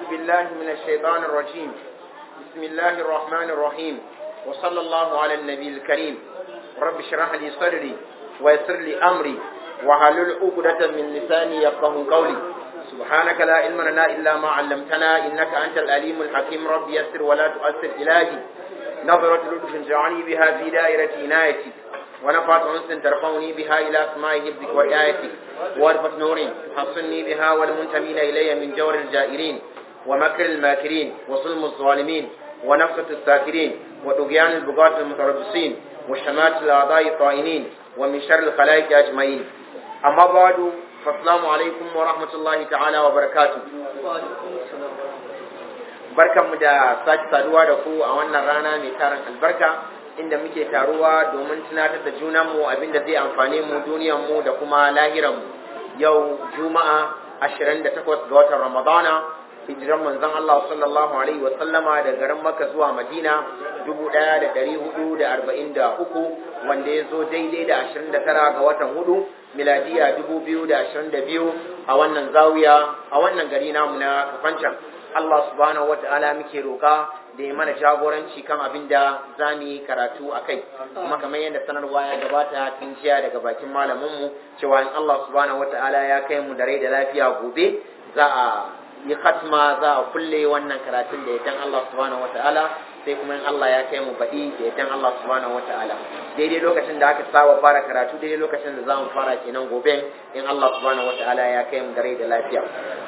بالله من الشيطان الرجيم بسم الله الرحمن الرحيم وصلى الله على النبي الكريم رب اشرح لي صدري ويسر لي أمري وحلل عقدة من لساني يفقه قولي سبحانك لا علم لنا إلا ما علمتنا إنك أنت الأليم الحكيم رب يسر ولا تؤثر إلهي نظرة لطف جعلني بها في دائرة عنايتي ونفعت أنس ترفعني بها إلى أسماء حفظك وآياتك وارفة نور حصني بها والمنتمين إلي من جور الجائرين ومكر الماكرين وظلم الظالمين ونفسة الساكرين وطغيان البغاة المتربصين وشمات الأعضاء الطائنين ومن شر الخلائق أجمعين أما بعد فالسلام عليكم ورحمة الله تعالى وبركاته barkanmu da sake saduwa da ku a wannan rana mai tarin albarka inda muke taruwa domin tunatar da junanmu abinda zai amfane mu duniyanmu da kuma lahiranmu yau juma'a 28 ga watan ramadana hijiran manzon Allah sallallahu alaihi wa sallama da garin Makka zuwa Madina 1443 wanda ya zo daidai da 29 ga watan hudu miladiya 2022 a wannan zawiya a wannan gari namu na Kafancan Allah subhanahu wata'ala muke roka da ya mana jagoranci kan abin da za mu yi karatu a kai kuma kamar yadda sanarwa ya gabata tun jiya daga bakin malaminmu cewa in Allah subhanahu wata'ala ya kai mu da rai da lafiya gobe za a yi khatma za a kulle wannan karatun da yaddan Allah subhanahu wata'ala sai kuma in Allah ya kai mu baɗi da yaddan Allah subhanahu wata'ala daidai lokacin da aka saba fara karatu daidai lokacin da za mu fara kenan gobe in Allah subhanahu wata'ala ya kai mu da rai da lafiya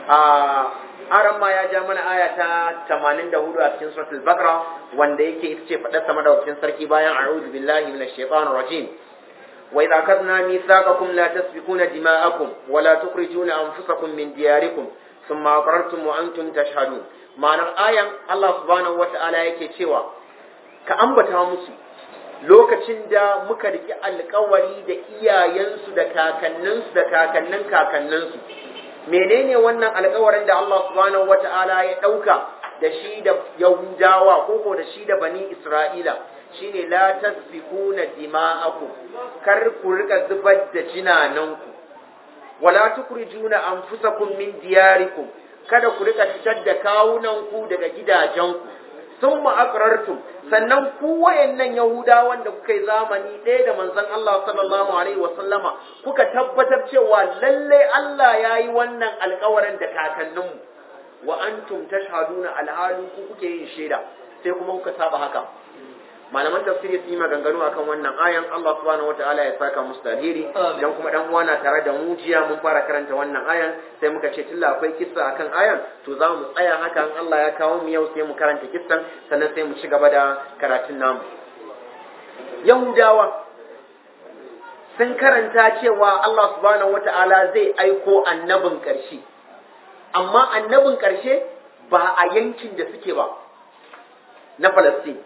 aran ma ya ja mana aya ta 84 a cikin suratul baqara wanda yake ita ce fadar sama da wakilin sarki bayan a'udhu billahi minash shaitanir rajim wa idza kadna mithaqakum la tasfikuna dima'akum wa la tukhrijuna anfusakum min diyarikum thumma aqrartum wa antum tashhadun ma'anar ayan Allah subhanahu wata'ala yake cewa ka ambata musu lokacin da muka riki alkawari da iyayensu da kakanninsu da kakannin kakanninsu menene wannan alkawarin da Allah subhanahu wata'ala ya ɗauka da shi da Yahudawa ko ko da shi da bani Isra'ila shine la tasfikuna dima'akum kar ku rika zubar da jinananku wala tukrijuna anfusakum min diyarikum kada ku rika fitar da kawunanku daga gidajenku thumma aqrartum sannan ku wayannan yahudawan da kuka yi zamani ɗaya da manzon Allah sallallahu alaihi wa sallama kuka tabbatar cewa lalle Allah ya yi wannan alƙawarin da kakanninmu wa antum tashhaduna alhalu ku kuke yin shaida sai kuma kuka saba haka malaman tafsiri su yi maganganu akan wannan ayan Allah subhanahu wataala ya saka musu alheri dan kuma dan uwa na tare da mu jiya mun fara karanta wannan ayan sai muka ce tilla akwai kissa akan ayan to za mu tsaya haka in Allah ya kawo mu yau sai mu karanta kissan sannan sai mu ci gaba da karatun namu Yahudawa sun karanta cewa Allah subhanahu wataala zai aiko annabin ƙarshe amma annabin ƙarshe ba a yankin da suke ba na Palestine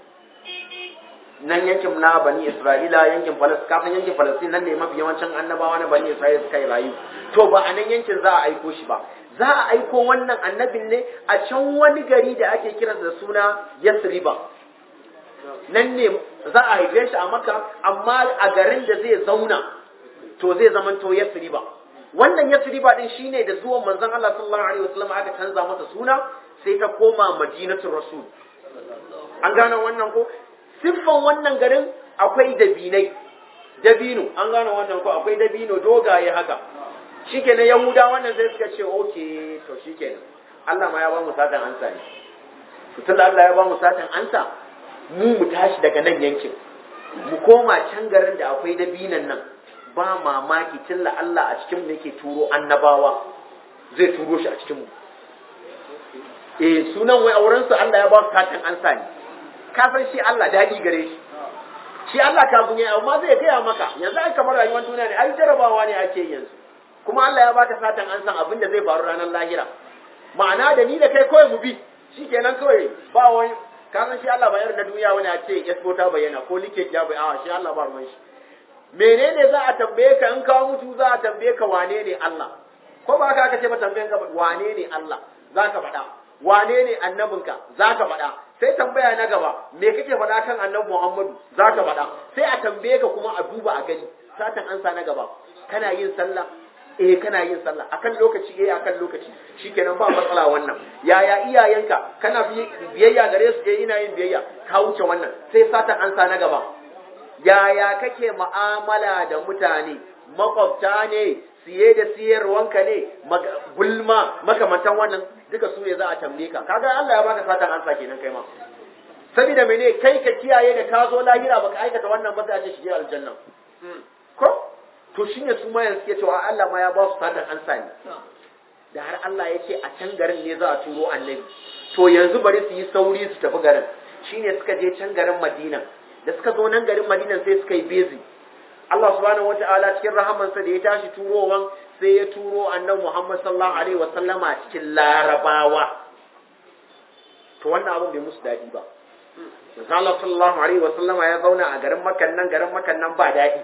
nan yankin na bani isra'ila yankin falastin kafin yankin falastin nan ne mafi yawancin annabawa na bani isra'ila suka yi rayu to ba a nan yankin za a aiko shi ba za a aiko wannan annabin ne a can wani gari da ake kiransa da suna yasriba nan ne za a haife shi a maka amma a garin da zai zauna to zai zama to yasriba wannan yasriba din shine da zuwan manzon Allah sallallahu alaihi wasallam aka canza masa suna sai ta koma madinatul rasul an gane wannan ko siffan wannan garin akwai dabinai dabino an gane wannan ko akwai dabino dogaye haka shikenan yahuda wannan sai suka ce okay to shikenan Allah ma ya ba mu satan ansa ne to tunda Allah ya ba mu satan ansa mu mu tashi daga nan yankin mu koma can garin da akwai dabinan nan ba mamaki tilla Allah a cikin mu yake turo annabawa zai turo shi a cikin mu eh sunan wai auren su Allah ya ba su satan ansa ne ka san shi Allah daɗi gare shi shi Allah kafin ya amma zai gaya maka yanzu ai kamar rayuwar duniya ne ai jarabawa ne ake yanzu kuma Allah ya baka satan an san abin da zai faru ranar lahira ma'ana da ni da kai kawai mu bi shikenan kawai ba wani ka san shi Allah ba irin na duniya wani a ce esco ta bayyana ko like ya bayyana shi Allah ba ruwan shi menene za a tambaye ka in ka mutu za a tambaye ka wane ne Allah ko ba ka aka ce ba tambayen ka wane ne Allah za ka faɗa wane ne annabinka za ka faɗa sai tambaya na gaba me kake faɗa kan annabi Muhammadu za ka faɗa sai a tambaye ka kuma a duba a gani satan ansa na gaba kana yin sallah eh kana yin sallah akan lokaci eh akan lokaci shikenan ba matsala wannan yaya iyayenka kana biyayya gare su eh ina yin biyayya ka wuce wannan sai satan ansa na gaba yaya kake mu'amala da mutane makwabta ne siye da siyarwanka ne gulma makamantan wannan duka su ne za a tambaye ka kaga Allah ya baka satan ansa kenan kai ma saboda mene kai ka kiyaye da ka zo lahira baka aikata wannan ba sai a ce shige aljanna ko to shine su ma yanzu suke cewa Allah ma ya ba su satan ansa ne da har Allah ya ce a can garin ne za a turo annabi to yanzu bari su yi sauri su tafi garin shine suka je can garin Madina da suka zo nan garin Madina sai suka yi bezi Allah subhanahu wata'ala cikin rahamansa da ya tashi turowan sai ya turo annabi Muhammad sallallahu alaihi wa sallama cikin larabawa to wannan abin bai musu dadi ba Manzo Allah sallallahu alaihi wa sallama ya zauna a garin Makkan nan garin Makkan nan ba dadi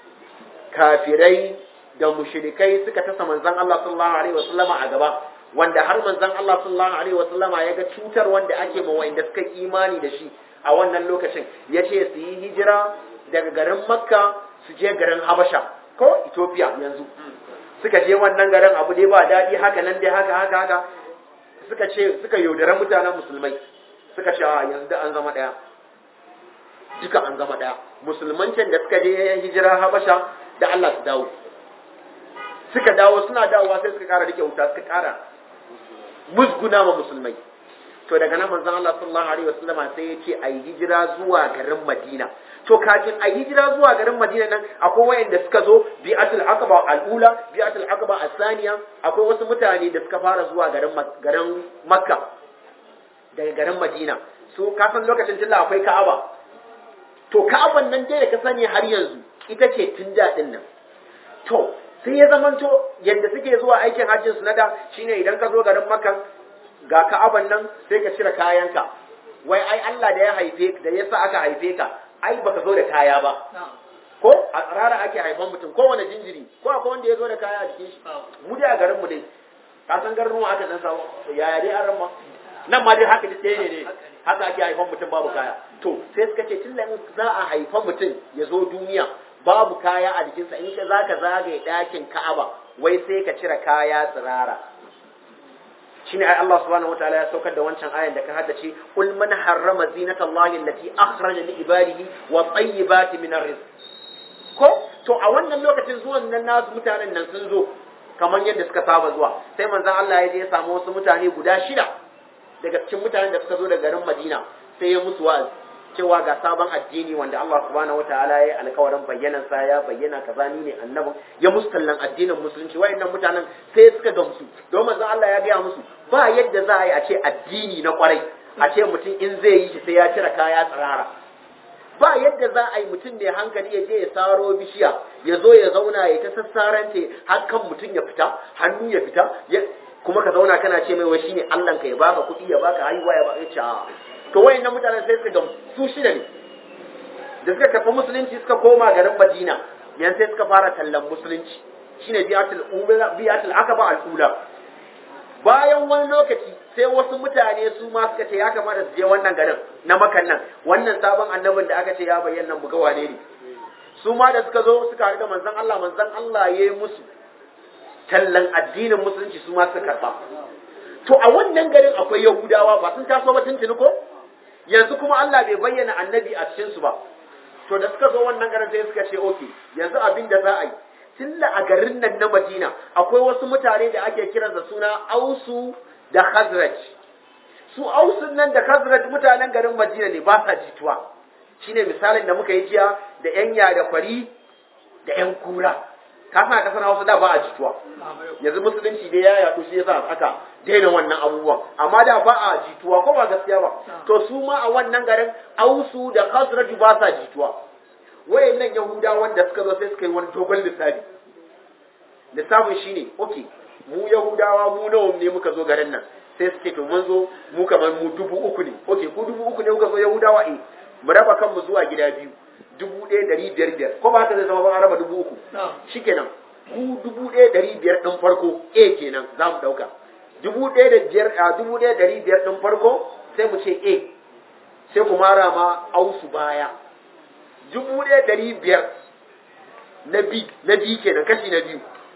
kafirai da mushrikai suka tasa manzon Allah sallallahu alaihi wa sallama a gaba wanda har manzon Allah sallallahu alaihi wa sallama ya ga cutar wanda ake ma wanda suka imani da shi a wannan lokacin yace su yi hijira daga garin Makka su je garin Habasha ko Ethiopia yanzu suka je wannan garin abu dai ba daɗi haka nan dai haka haka haka suka ce suka yaudara mutanen musulmai suka ce a yanzu da an zama ɗaya duka an zama ɗaya musulman can da suka je hijira Habasha da Allah su dawo suka dawo suna dawowa sai suka ƙara rike wuta suka ƙara musguna ma musulmai to daga nan manzon Allah sallallahu alaihi wasallama sai ya ce a yi hijira zuwa garin Madina to kafin a yi hijira zuwa garin Madina nan akwai wayanda suka zo bi'atul aqaba al-ula bi'atul aqaba as-saniya akwai wasu mutane da suka fara zuwa garin garin Makka daga garin Madina su kafin lokacin tilla akwai Ka'aba to Ka'aban nan dai da ka sani har yanzu ita ce tun daɗin nan to sai ya zamanto yadda suke zuwa aikin hajjin su na da shine idan ka zo garin Makka ga ka'aban nan sai ka cire kayanka wai ai Allah da ya haife da ya sa aka haife ka ai baka zo da kaya ba ko a tsarara ake haifan mutum ko wani jinjiri ko akwai wanda ya zo da kaya a jikin shi mu dai a garin mu dai ka san garin mu aka dan samu yaya dai an ramma nan ma dai haka dai ne ne haka ake haifan mutum babu kaya to sai suka ce tun za a haifa mutum ya zo duniya babu kaya a jikinsa in ka zaka zagaye ɗakin Ka'aba wai sai ka cire kaya tsirara shine ai Allah subhanahu wataala ya saukar da wancan ayan da ka haddace kul man harrama zinata Allahi allati akhraja li ibadihi wa tayyibati min arrizq ko to a wannan lokacin zuwan nan nasu mutanen nan sun zo kamar yadda suka saba zuwa sai manzon Allah ya je ya samu wasu mutane guda shida daga cikin mutanen da suka zo daga garin Madina sai ya musu wa'azi cewa ga sabon addini wanda Allah subhanahu wataala ya yi alkawarin bayyanan sa ya bayyana kaza ni ne annabin ya mustallan addinin musulunci wayannan mutanen sai suka gamsu don manzon Allah ya gaya musu ba yadda za a yi a ce addini na kwarai a ce mutum in zai yi shi sai ya cire kaya tsirara ba yadda za a yi mutum mai hankali ya je ya saro bishiya ya zo ya zauna ya ta sassarante har kan mutum ya fita hannu ya fita kuma ka zauna kana ce mai wai shine Allah ka ya baka kuɗi ya baka haihuwa ya baka ce to wayannan mutanen sai suka gamsu su shida ne da suka tafi musulunci suka koma garin Madina yan sai suka fara tallan musulunci shine biyatul ula biyatul akaba al ula bayan wani lokaci sai wasu mutane su ma suka ce ya kamata su je wannan garin na makan nan wannan sabon annabin da aka ce ya bayyana buga wane ne su ma da suka zo suka haɗu da manzon Allah manzon Allah ya yi musu tallan addinin musulunci su ma suka karɓa to a wannan garin akwai yahudawa ba sun taso ba tuntuni ko yanzu kuma Allah bai bayyana annabi a cikin su ba to da suka zo wannan garin sai suka ce okay yanzu abin da za a yi tunda a garin nan na Madina akwai wasu mutane da ake kiran da suna Ausu da Khazraj su Ausun nan da Khazraj mutanen garin Madina ne ba sa jituwa shine misalin da muka yi jiya da yan da kwari da yan kura ka san kasar Hausa da ba a jituwa yanzu musulunci dai ya yaɗu shi yasa aka daina wannan abubuwan amma da ba a jituwa ko ba gaskiya ba to su ma a wannan garin Ausu da Khazraj ba sa jituwa wayannan Yahuda wanda suka zo sai suka yi wani dogon lissafi lissafin shine okay mu Yahudawa mu nawa ne muka zo garin nan sai suke to mun zo mu kamar mu dubu uku ne okay ku dubu uku ne kuka zo Yahudawa eh mu raba kanmu zuwa gida biyu dubu ɗaya ɗari biyar biyar ko ba haka zai zama ba a raba dubu uku shikenan ku dubu ɗaya ɗari biyar ɗin farko A kenan za mu ɗauka dubu ɗaya da biyar a dubu ɗaya ɗari biyar ɗin farko sai mu ce A sai ku mara ma ausu baya dubu ɗaya ɗari biyar na B na B kenan kashi na biyu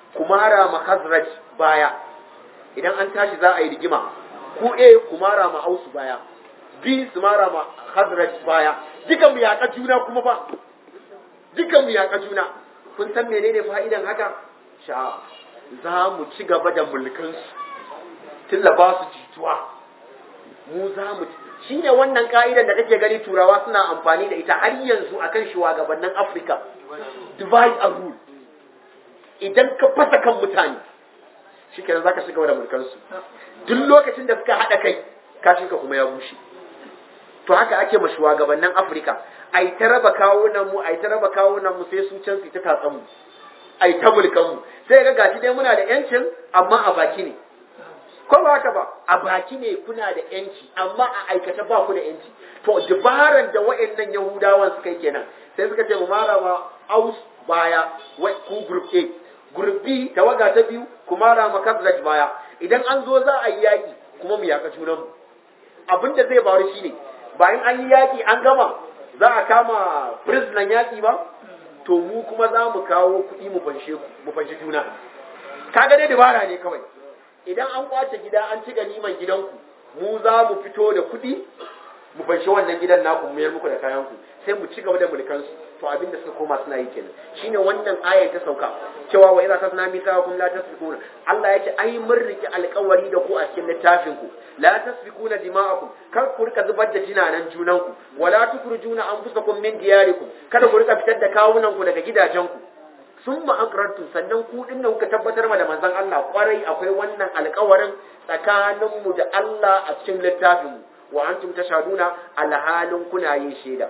kumara ma khazraj baya idan an tashi za a yi rigima ku a kumara ma ausu baya b su mara ma khazraj baya duka mu yaƙa juna kuma ba duka mu yaƙa juna kun san menene fa'idan haka sha za mu ci gaba da mulkansu tilla ba su jituwa mu za mu shi ne wannan ka'idan da kake gani turawa suna amfani da ita har yanzu akan shugabannin afirka divide and rule idan ka fasa kan mutane shi kenan za ka shiga da mulkansu duk lokacin da suka haɗa kai kashinka kuma ya bushe to haka ake ma shugabannin afirka a yi ta raba kawunan mu a yi ta raba kawunan mu sai su can su ta tatsan mu a yi ta mulkan mu sai ga gashi dai muna da yancin amma a baki ne ko ba haka ba a baki ne kuna da yanci amma a aikata ba ku da yanci to dabaran da wa'annan yahudawan suka yi kenan sai suka ce mu mara ma aus baya ku group A group B tawaga ta biyu ku mara ma Khazraj baya idan an zo za a yi yaki kuma mu yaka junan mu abin da zai faru shine bayan an yi yaki an gama za a kama prisoner yaki ba to mu kuma za mu kawo kuɗi mu fanshe mu fanshe juna kaga dai dabara ne kawai idan an kwace gida an ci ganiman gidanku mu za mu fito da kuɗi mu fanshi wannan gidan naku mu mayar muku da kayanku sai mu ci gaba da mulkansu to abinda suka koma suna yi kenan shine wannan ayar ta sauka cewa wa idza tasna mithakum la tasfikuna Allah yace ai mun riki alƙawari da ku a cikin littafin ku la tasfikuna dima'akum kar ku rika zubar da jinanan junanku wala tukrujuna anfusakum min diyarikum kada ku rika fitar da kawunan ku daga gidajenku sun ma'akarartu sannan ku din kuka tabbatar ma da manzon Allah kwarai akwai wannan alƙawarin tsakaninmu da Allah a cikin littafinmu wa antum tashaduna alhalin kuna yin shaida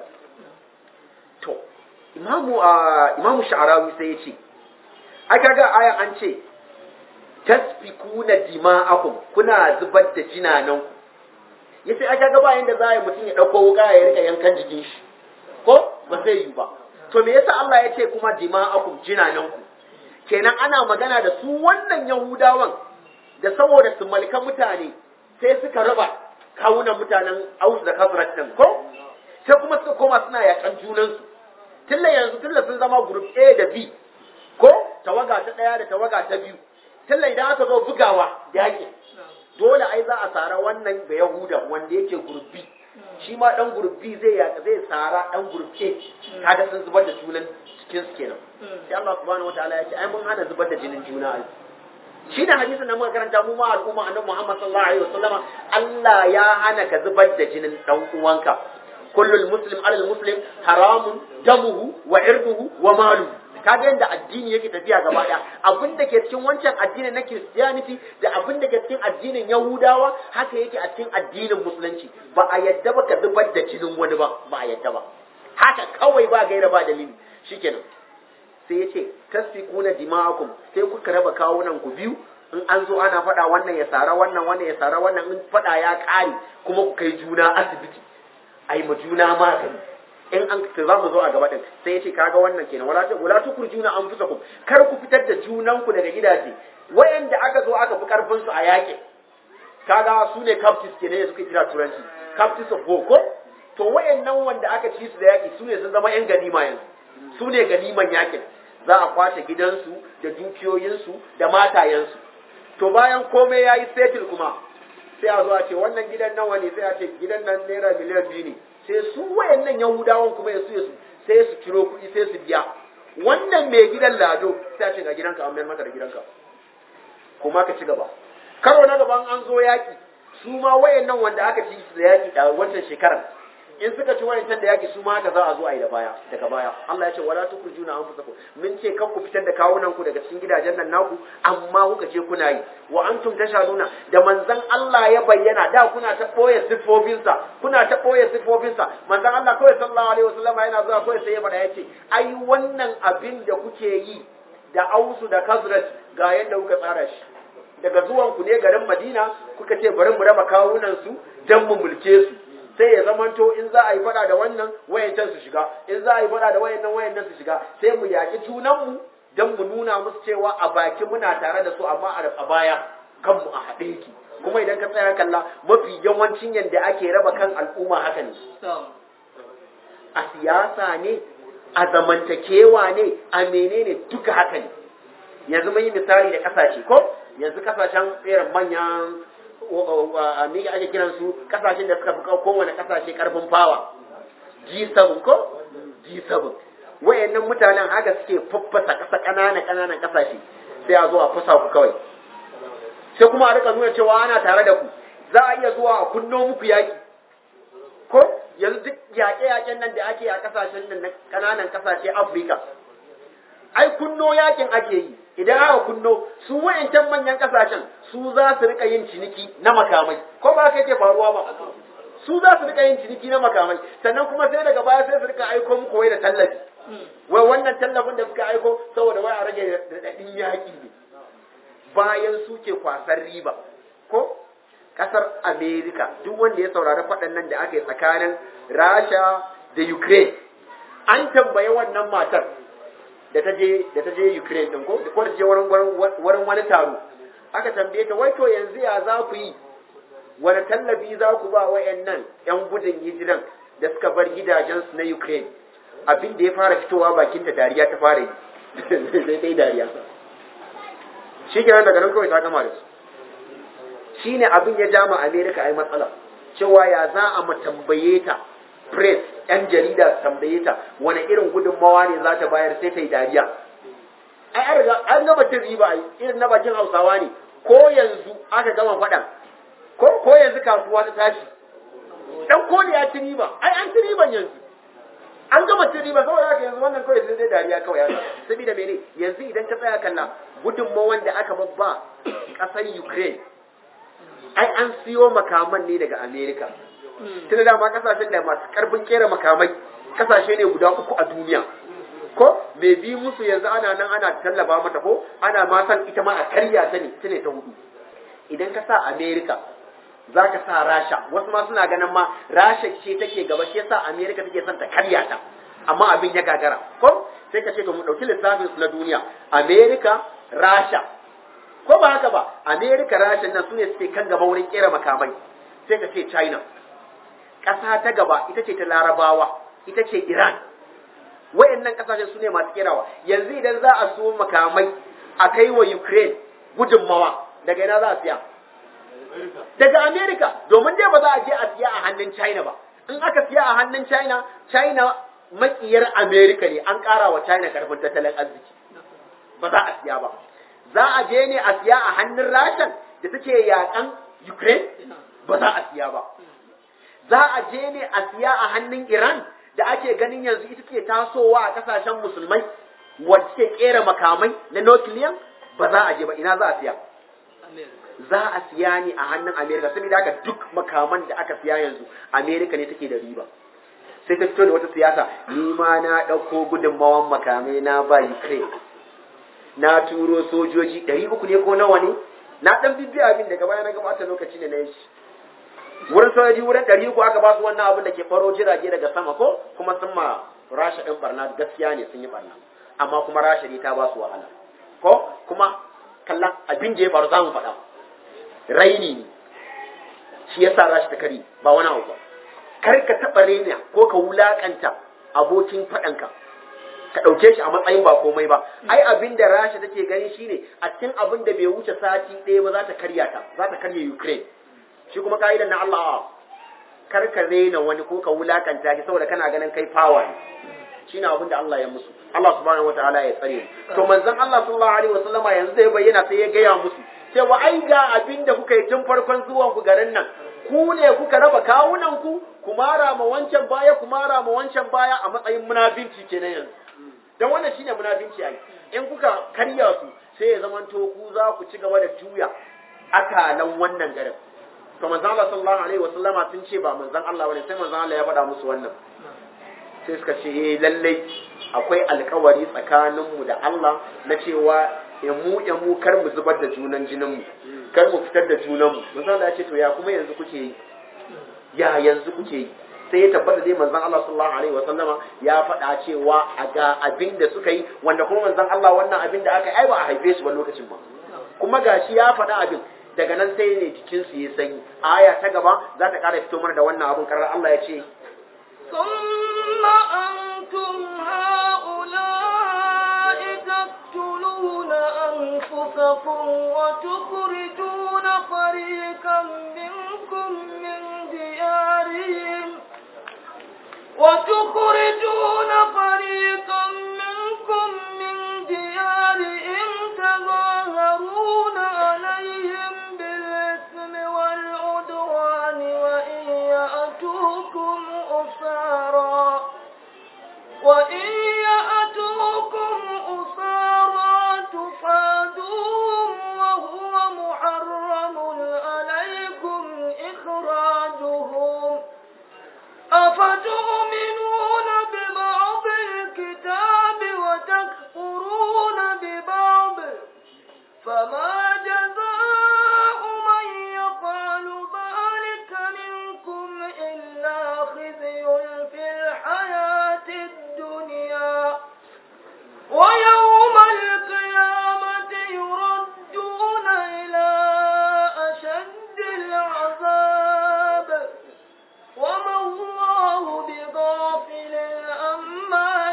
to imamu imamu sha'arawi sai ya ce aka ga aya an ce tasfikuna dima'akum kuna zubar da jinananku yace aka ga bayan da za mutum ya dauko wuka ya rika yankan jikin shi ko ba zai yi ba to me yasa Allah ya ce kuma dima'akum jinananku kenan ana magana da su wannan yahudawan da saboda su malka mutane sai suka raba kawunan mutanen Aus da Khazraj din ko sai kuma suka koma suna yakan junansu tilla yanzu tilla sun zama group A da B ko tawaga ta daya da tawaga ta biyu tilla idan aka zo bugawa yaki dole ai za a tsara wannan da Yahuda wanda yake group B shi ma dan gurbi zai ya zai tsara dan gurbe kaga sun zubar da junan cikin su kenan sai Allah subhanahu wataala ya ce ai mun hana zubar da jinin juna ai shi da hadisin da muka karanta mu ma al'umma annabi Muhammad sallallahu alaihi wasallama Allah ya hana ka zubar da jinin dan uwanka kullul muslim alal muslim haramun damuhu wa irduhu wa maluhu kaga yadda addini yake tafiya gaba daya abin da ke cikin wancan addinin na Christianity da abin da ke cikin addinin Yahudawa haka yake a cikin addinin Musulunci ba a yadda ba ka zubar da jinin wani ba ba a yadda ba haka kawai ba gaira ba dalili shikenan sai ya ce tasfiquna dima'akum sai kuka raba kawunan ku biyu in an zo ana faɗa wannan ya sara wannan wannan ya sara wannan in faɗa ya ƙare kuma ku kai juna asibiti ai ma juna magani in an ta za mu zo a gaba din sai ya ce kaga wannan kenan wala ta wala tu kurjuna anfusakum kar ku fitar da junanku daga gidaje wayanda aka zo aka fi karfin su a yaƙi kaga su ne captives kenan ya suka kira turanci captives of war ko to wayannan wanda aka ci su da yaƙi su ne sun zama yan ganima yanzu su ne ganiman yaƙin za a kwace gidansu da dukiyoyinsu da matayensu to bayan komai ya yi settle kuma sai a zo a ce wannan gidan nawa ne sai a ce gidan nan naira miliyan biyu ne sai su wayannan yahudawan kuma ya su su sai su ciro kuɗi sai su biya wannan mai gidan lado sai a ce ga gidanka an mayar maka da gidanka kuma ka ci gaba karo na gaban an zo yaki su ma wayannan wanda aka ci su da yaki a wancan shekarar in suka ci wayancan da yaki su ma haka za a zo a yi da baya daga baya Allah ya ce wala tukrujuna anfusakum min ce kan ku fitar da kawunan ku daga cikin gidajen nan naku amma kuka ce kuna yi wa antum tashaduna da manzon Allah ya bayyana da kuna ta boye sifofinsa kuna ta boye sifofinsa manzon Allah kawai sallallahu alaihi wasallam yana zuwa kawai sai ya faɗa yace ai wannan abin da kuke yi da ausu da kazrat ga yadda kuka tsara shi daga zuwan ku ne garin Madina kuka ce bari mu raba kawunan su dan mu mulke su sai ya zamanto in za a yi fada da wannan wayancan su shiga in za a yi fada da wayannan wayannan su shiga sai mu yaki junanmu don mu nuna musu cewa a baki muna tare da su amma a baya kanmu a haɗe yake kuma idan ka tsaya kalla mafi yawancin yadda ake raba kan al'umma haka ne a siyasa ne a zamantakewa ne a menene duka haka ne yanzu mun yi misali da kasashe ko yanzu kasashen irin manyan me ake kiran su kasashen da suka fi kowane kasashe karfin fawa G7 ko G7 wayannan mutanen haka suke faffasa kasa ƙananan ƙananan kasashe sai a zo a fasa ku kawai sai kuma a rika nuna cewa ana tare da ku za a iya zuwa a kunno muku yaƙi ko yanzu duk yaƙe-yaƙen nan da ake a kasashen nan na ƙananan kasashe Afirka ai kunno yakin ake yi idan aka kunno su wayancan manyan kasashen su za su rika yin ciniki na makamai ko ba kai ke faruwa ba su za su rika yin ciniki na makamai sannan kuma sai daga baya sai su rika aiko muku wai da tallafi wai wannan tallafin da suka aiko saboda wai a rage raɗaɗin yaƙi ne bayan su ke kwasar riba ko kasar Amerika duk wanda ya saurari faɗan nan da aka yi tsakanin Rasha da Ukraine an tambaye wannan matar da ta je da ta je Ukraine din ko ko ta je wurin wurin wani taro aka tambaye ta wai to yanzu ya za ku yi wani tallafi za ku ba wayannan yan gudun hijiran da suka bar gidajensu na Ukraine abin da ya fara fitowa bakin ta dariya ta fara yi sai dai dariya shi kenan daga nan kawai ta gama da su shine abin ya jama America ai matsala cewa ya za a mu tambaye ta press yan jarida su tambaye ta wani irin gudunmawa ne za ta bayar sai ta yi dariya ai an riga an gama ta riba ai irin na bakin Hausawa ne ko yanzu aka gama faɗan ko ko yanzu kasuwa ta tashi dan koli ya ci riba ai an ci riban yanzu an gama ci riba saboda haka yanzu wannan kawai sai dai dariya kawai haka saboda mene yanzu idan ka tsaya kalla gudunmawan da aka babba ƙasar Ukraine ai an siyo makaman ne daga Amerika. Tunda dama kasashen da masu karfin kera makamai kasashe ne guda uku a duniya. Ko mai bi musu yanzu ana nan ana tallaba mata ko ana ma san ita ma a karya ta ne ta ne ta hudu. Idan ka sa Amerika za ka sa Rasha wasu ma suna ganin ma Rasha ce take gaba shi yasa Amerika take son ta karya ta. Amma abin ya gagara ko sai ka ce to mu dauki lissafin su na duniya Amerika Rasha ko ba haka ba america rashin nan sune suke kan gaba wurin kera makamai sai ka ce china ƙasa ta gaba ita ce ta larabawa ita ce iran wayannan ƙasashen su ne masu kerawa yanzu idan za a so makamai a kai wa ukraine gudunmawa daga ina za a siya daga america domin dai ba za a je a siya a hannun china ba in aka siya a hannun china china makiyar america ne an ƙara wa china karfin tattalin arziki ba za a siya ba za a je ne a siya a hannun rashan da take yakan Ukraine ba za a siya ba. Za a je ne a siya a hannun Iran da ake ganin yanzu ita ke tasowa a kasashen musulmai wadda ke kera makamai na nukiliyan ba za a je ba ina za a siya. Za a siya ne a hannun Amerika saboda haka duk makaman da aka siya yanzu Amerika ne take da riba. Sai ta fito da wata siyasa ni ma na ɗauko gudunmawan makamai na ba Ukraine. na turo sojoji ɗari uku ne ko nawa ne na ɗan bibbiya abin daga baya na gabata lokaci ne na yi shi wurin sojoji wurin ɗari uku aka ba su wannan abin da ke faro jirage daga sama ko kuma sun ma rasha ɗin barna gaskiya ne sun yi barna amma kuma rasha ne ta ba su wahala ko kuma kallon abin da ya faru za mu faɗa raini ne shi ya sa rasha ta kari ba wani abu ba kar ka taɓa raina ko ka wulaƙanta abokin faɗanka ka ɗauke shi a matsayin ba komai ba ai abin da rasha take gani shine a cikin abin da bai wuce sati ɗaya ba za ta karya ta za ta karya ukraine shi kuma ka'idan na allah kar ka rena wani ko ka wulakanta shi saboda kana ganin kai fawa ne shine abin da allah ya musu allah subhanahu wataala ya tsare to manzon allah sallallahu alaihi wasallama yanzu da ya bayyana sai ya gaya musu cewa ai ga abin da kuka yi tun farkon zuwan ku garin nan ku ne kuka raba kawunan ku ku mara ma wancan baya ku mara ma wancan baya a matsayin munafinci kenan yanzu dan wannan shine munafinci ai in kuka karya su sai ya zamanto ku za ku ci gaba da juya akalan wannan garin to manzon Allah sallallahu alaihi wasallama sun ce ba manzon Allah bane sai manzon Allah ya faɗa musu wannan sai suka ce eh lallai akwai alkawari tsakaninmu da Allah na cewa ya mu ya mu kar mu zubar da junan jinin mu kar mu fitar da junan mu manzon Allah ya ce to ya kuma yanzu kuke yi ya yanzu kuke yi sai ya tabbata dai manzon Allah sallallahu alaihi wa sallama ya faɗa cewa a ga abin da suka yi wanda kuma manzon Allah wannan abin da aka ai ba a haife su ba lokacin ba kuma gashi ya faɗa abin daga nan sai ne jikin su ya sanyi aya ta gaba za ta ƙara fito mana da wannan abin karar Allah ya ce ثم أنتم هؤلاء تقتلون أنفسكم وتخرجون فريقا منكم من ديارهم وتخرجون فريقا منكم من ديارهم تظاهرون عليهم بالإثم والعدوان وإن يأتوكم أسارا وإن يأتوكم أسارا تفادوهم وهو محرم عليكم إخراجهم أفتؤمنون ببعض الكتاب وتكفرون ببعض فما جزاء من يفعل ذلك منكم إلا خزي في الحياة الدنيا ويوم القيامة يردون إلى أشد العذاب وما الله بغافل عما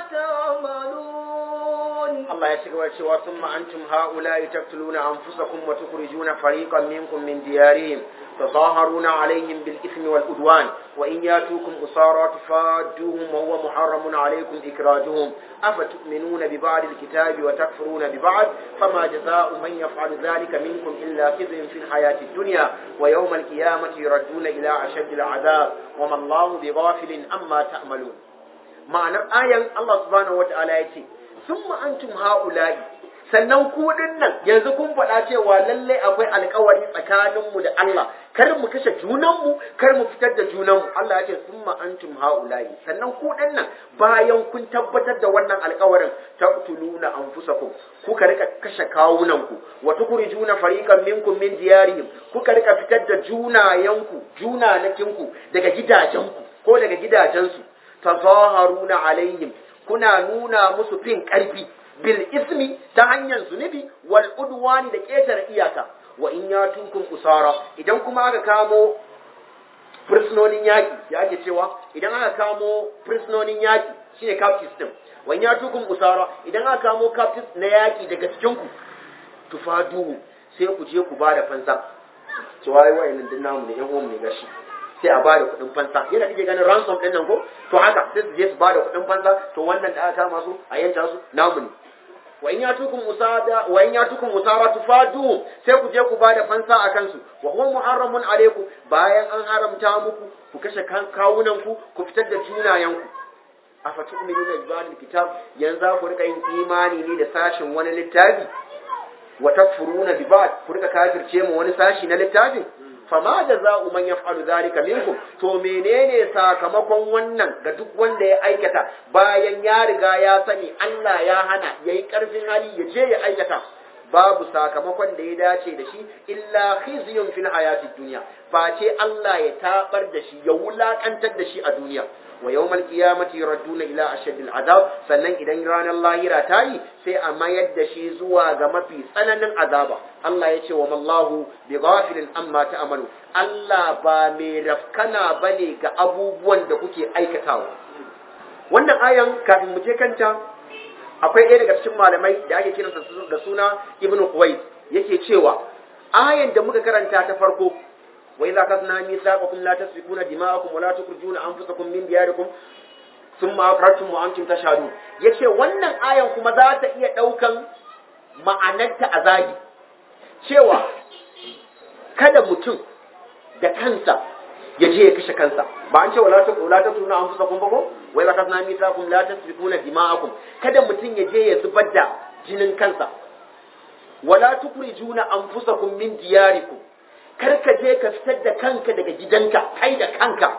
تعملون Allah ya ci gaba da cewa sun ma'antum ha'ula'i taqtuluna anfusakum wa tukhrijuna fariqan minkum min diyarihim تظاهرون عليهم بالإثم والعدوان وإن ياتوكم أسارى تفادوهم وهو محرم عليكم إكراجهم أفتؤمنون ببعض الكتاب وتكفرون ببعض فما جزاء من يفعل ذلك منكم إلا خزي في الحياة الدنيا ويوم القيامة يردون إلى أشد العذاب وما الله بغافل أما تعملون معنى آية الله سبحانه وتعالى يتي ثم أنتم هؤلاء sannan ku nan yanzu kun faɗa cewa lalle akwai alkawari tsakaninmu da Allah kar mu kashe junanmu kar mu fitar da junanmu Allah ya ce summa antum haula'i sannan ku nan bayan kun tabbatar da wannan alkawarin taqtuluna anfusakum kuka rika kashe kawunanku wa tukhrijuna fariqan minkum min diyarihim kuka rika fitar da junayanku junanakinku daga gidajenku ko daga gidajensu tazaharuna alaihim kuna nuna musu fin karfi bil ismi ta hanyar zunubi wal udwani da ƙetare iyaka wa in ya tukun usara idan kuma aka kamo fursunonin yaƙi ya ake cewa idan aka kamo fursunonin yaƙi shine captive system wa in ya tukun usara idan aka kamo captive na yaƙi daga cikin ku tufadu sai ku je ku ba da fansa cewa ai wa'annan din namu ne yan uwan ne gashi sai a bada kuɗin fansa yana kike ganin ransom ɗin nan ko to haka sai su je su bada kuɗin fansa to wannan da aka kama su a yanta su namu ne wa in yatukum musada wa in yatukum musara tufadu sai ku je ku bada fansa a kansu wa huwa muharramun alaikum bayan an haramta muku ku kashe kawunan ku ku fitar da junayen ku afatu'minuna bi ba'd kitab yanzu ku rika yin imani ne da sashin wani littafi wa takfuruna bi ba'd ku rika kafirce mu wani sashi na littafin fama da za'u man yaf'alu zalika minkum to menene sakamakon wannan ga duk wanda ya aikata bayan ya riga ya sani Allah ya hana yayi karfin hali ya je ya aikata babu sakamakon da ya dace da shi illa khizyun fil hayatid dunya face Allah ya tabar da shi ya wulakantar da shi a duniya wa yawmal qiyamati yuradduna ila ashaddil azab sannan idan ranar lahira ta yi sai a mayar da shi zuwa ga mafi tsananin azaba Allah ya ce wa mallahu bi ghafilin amma ta'malu Allah ba mai rafkana bane ga abubuwan da kuke aikatawa wannan ayan kafin mu je kanta akwai ɗaya daga cikin malamai da ake kiransa da suna ibnu Quwais yake cewa ayan da muka karanta ta farko وإذا أخذنا ميثاقكم لا تسفكون دماءكم ولا تخرجون أنفسكم من دياركم ثم أقررتم وأنتم تشهدون yace wannan ayan kuma za ta iya ɗaukan ma'anarta a zagi cewa kada mutum da kansa ya je ya kashe kansa ba an ce wala ta wala ta tuna an fusa kun ba ko wai la kasna mitakum la tasfikuna dima'akum kada mutum ya je ya zubar da jinin kansa wala tukrijuna anfusakum min diyarikum kar ka je ka fitar da kanka daga gidanka kai da kanka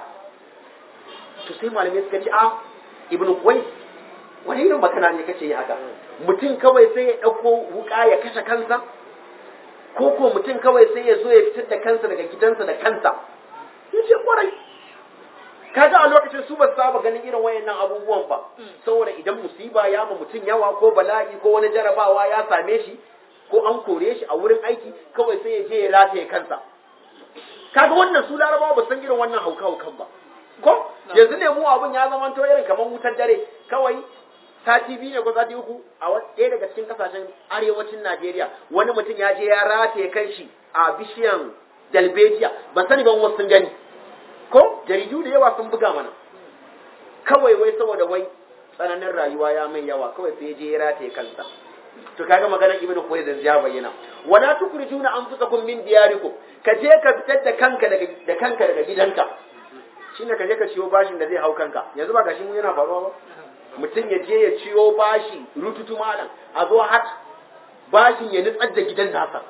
to sai malamai suka ce a ibnu qais wani irin makana ne kace yi haka mutum kawai sai ya dauko wuka ya kashe kansa ko ko mutum kawai sai ya zo ya fitar da kansa daga gidansa da kansa yace kwarai kaga a lokacin su ba su saba ganin irin wayannan abubuwan ba saboda idan musiba ya ma mutum yawa ko bala'i ko wani jarabawa ya same shi ko an kore shi a wurin aiki kawai sai ya je ya rataye kansa kaga wannan su larabawa ba san irin wannan hauka haukan ba ko yanzu ne mu abun ya zama to irin kamar wutar dare kawai sati biyu ne ko sati uku a ɗaya daga cikin kasashen arewacin Najeriya wani mutum ya je ya rataye kan shi a bishiyan dalbejiya ban sani ban wasu sun gani ko jaridu da yawa sun buga mana kawai wai saboda wai tsananin rayuwa ya mai yawa kawai sai je ya rataye kansa to kaga maganar ibnu Khuwaylid ya bayyana wala tukrijuna anfusakum min diyarikum ka je ka fitar da kanka daga da kanka daga gidanka shine ka je ka ciyo bashin da zai hau kanka yanzu ba gashi mun yana faruwa ba mutum ya je ya ciyo bashi rututu malam a zo har bashin ya nutsar da gidan nasa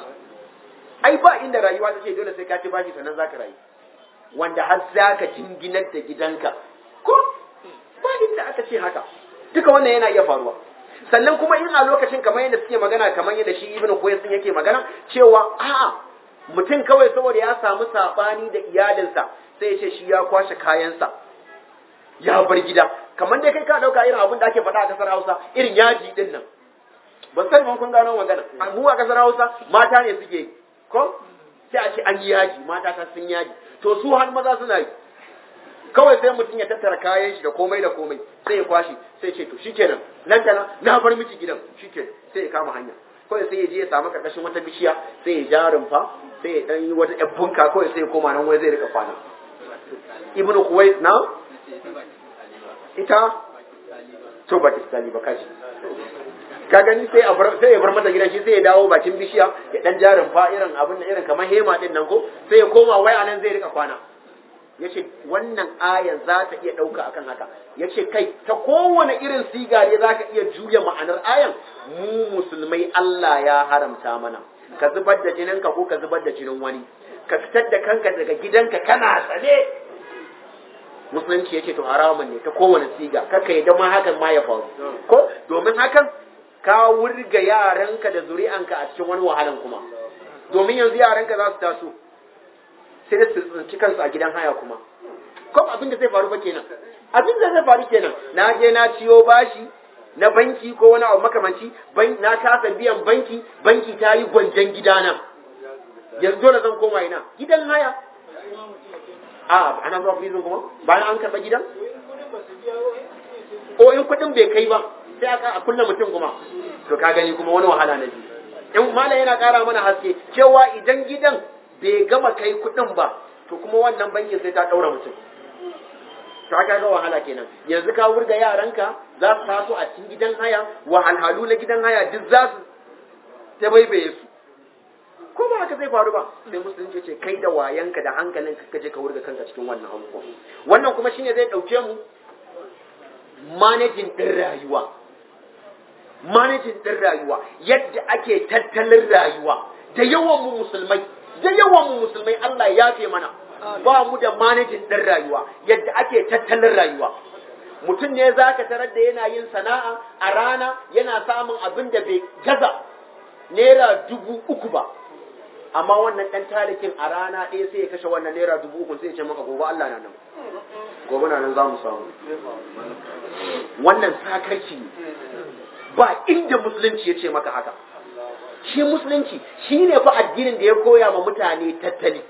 ai ba inda rayuwa ta ce dole sai ka ci bashi sannan zaka rayu wanda har zaka jinginar da gidanka ko ba inda aka ce haka duka wannan yana iya faruwa sannan kuma in a lokacin kamar yadda suke magana kamar yadda shi ibnu qayyim sun yake magana cewa a'a mutum kawai saboda ya samu sabani da iyalinsa sai ya ce shi ya kwashe kayansa ya bar gida kamar dai kai ka dauka irin abin da ake faɗa a kasar Hausa irin yaji din nan ban sai mun kun gano magana mu a kasar Hausa mata ne suke ko sai a ce an yi yaji mata ta sun yaji to su har maza suna yi kawai sai mutum ya tattara kayan shi da komai da komai sai ya kwashi sai ce to shikenan nan da na bar miki gidan shikenan sai ya kama hanya kawai sai ya je ya samu karkashin wata bishiya sai ya ja rumfa sai ya dan yi wata yabbunka kawai sai ya koma nan wai zai rika kwana ibnu kuwait na ita to ba ta ba kaji ka gani sai a bar sai ya bar mata gidan shi sai ya dawo bakin bishiya ya dan ja rumfa irin abin da irin kamar hema din nan ko sai ya koma wai anan zai rika kwana yace wannan ayan za ta iya ɗauka akan haka yace kai ta kowane irin siga ne za ka iya juya ma'anar ayan mu musulmai Allah ya haramta mana ka zubar da jininka ko ka zubar da jinin wani ka fitar da kanka daga gidanka kana tsane musulunci yace to haramun ne ta kowane siga kaka yadda ma hakan ma ya faru ko domin hakan ka wurga yaranka da zuri'anka a cikin wani wahalan kuma domin yanzu yaranka za su taso sai da su tsinci kansu a gidan haya kuma ko abin da zai faru ba kenan abin da zai faru kenan na je na ciyo bashi na banki ko wani abu makamanci na kasa biyan banki banki ta yi gwanjan gidana yanzu dole zan koma ina gidan haya a ana zuwa prison kuma bayan an karɓa gidan o in kuɗin bai kai ba sai aka a kulle mutum kuma to ka gani kuma wani wahala na biyu in malam yana ƙara mana haske cewa idan gidan bai gama kai kuɗin ba to kuma wannan bankin sai ta ɗaura mutum to aka ga wahala kenan yanzu ka wurga yaranka za su taso a cikin gidan haya wahalhalu na gidan haya duk za su ta baibaye su ko ba haka zai faru ba sai musulunci ce kai da wayanka da hankalin ka je ka wurga kanka cikin wannan abubuwa wannan kuma shine zai ɗauke mu manajin ɗin rayuwa manajin ɗin rayuwa yadda ake tattalin rayuwa da yawan mu musulmai da yawan mu musulmai Allah ya yafe mana ba mu da manajin ɗin rayuwa yadda ake tattalin rayuwa mutum ne za ka tarar da yana yin sana'a a rana yana samun abin da bai gaza naira dubu uku ba amma wannan ɗan talikin a rana ɗaya sai ya kashe wannan naira dubu uku sai ya ce maka gobe Allah na nan gobe na nan za mu samu wannan sakarci ne ba inda musulunci ya ce maka haka shi musulunci shi ne fa addinin da ya koya ma mutane tattali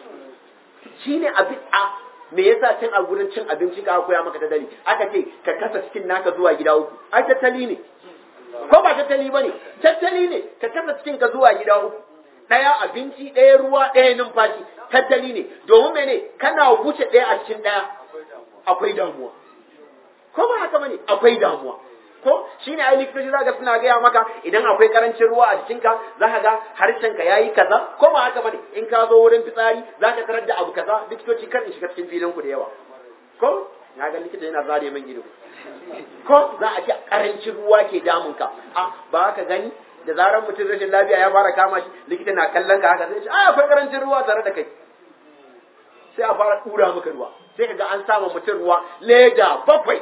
shi ne abin a me yasa cin a gurin cin abinci ka koya maka tattali aka ce ka kasa cikin naka zuwa gida uku ai tattali ne ko ba tattali ba ne tattali ne ka kasa cikin ka zuwa gida uku ɗaya abinci ɗaya ruwa ɗaya numfashi tattali ne domin mene kana wuce ɗaya a cikin ɗaya akwai damuwa ko ba haka bane akwai damuwa ko shine ai likitoci zaka suna gaya maka idan akwai karancin ruwa a jikinka zaka ga harshenka yayi kaza ko ba haka bane in ka zo wurin fitsari zaka tarar da abu kaza likitoci kan in shiga cikin filin ku da yawa ko na ga likita yana zare min ido ko za a ce karancin ruwa ke damun ka a ba ka gani da zarar mutum rashin lafiya ya fara kama shi likita na kallon ka haka zai ce a akwai karancin ruwa tare da kai sai a fara dura maka ruwa sai ka ga an sama mutum ruwa leda bakwai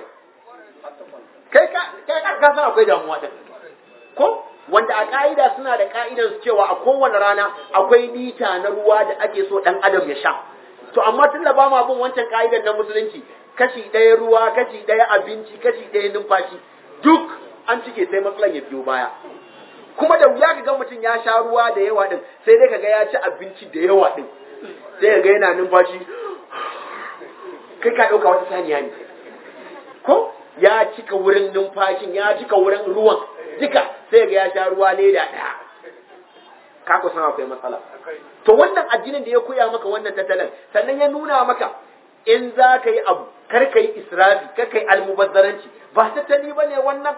kai ka kai ka san akwai damuwa din ko wanda a ka'ida suna da ka'idan su cewa a kowane rana akwai lita na ruwa da ake so dan adam ya sha to amma tun da ba ma bin wancan ka'idan na musulunci kashi ɗaya ruwa kashi ɗaya abinci kashi ɗaya numfashi duk an cike sai matsalan ya biyo baya kuma da wuya ka ga mutum ya sha ruwa da yawa din sai dai kaga ya ci abinci da yawa din sai ka ga yana numfashi kai ka ɗauka wata saniya ne ko ya cika wurin numfashin ya cika wurin ruwan duka sai ga ya sha ruwa leda ɗaya ka ku san akwai matsala to wannan addinin da ya koya maka wannan tattalin sannan ya nuna maka in za ka yi abu kar ka yi israfi kar ka yi almubazzaranci ba tattali ba ne wannan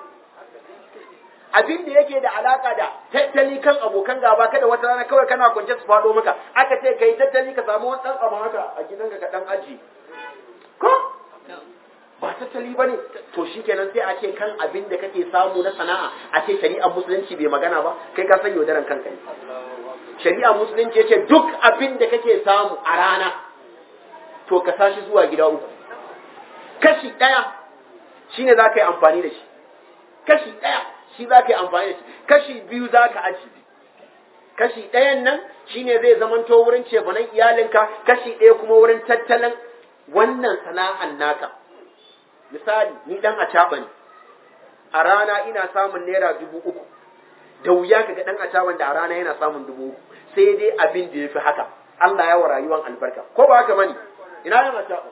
abin da yake da alaka da tattali kan abokan gaba kada wata rana kawai kana kwance su faɗo maka aka ce ka yi tattali ka samu wani ɗan abu haka a gidanka ka ɗan aji ko ba tattali ba ne to shi kenan sai a ce kan abin da kake samu na sana'a a ce shari'ar musulunci bai magana ba kai ka san yaudaran kanka ne shari'ar musulunci ya ce duk abin da kake samu a rana to ka sashi zuwa gida uku kashi ɗaya shine za ka yi amfani da shi kashi ɗaya shi za ka yi amfani da shi kashi biyu za ka aji kashi ɗayan nan shine zai zamanto wurin cefanen iyalinka kashi ɗaya kuma wurin tattalin wannan sana'an naka misali ni dan acaba ne a rana ina samun naira dubu uku da wuya ka ga dan acaban da a rana yana samun dubu uku sai dai abin da ya fi haka Allah ya wa rayuwan albarka ko ba haka bane ina yan acaba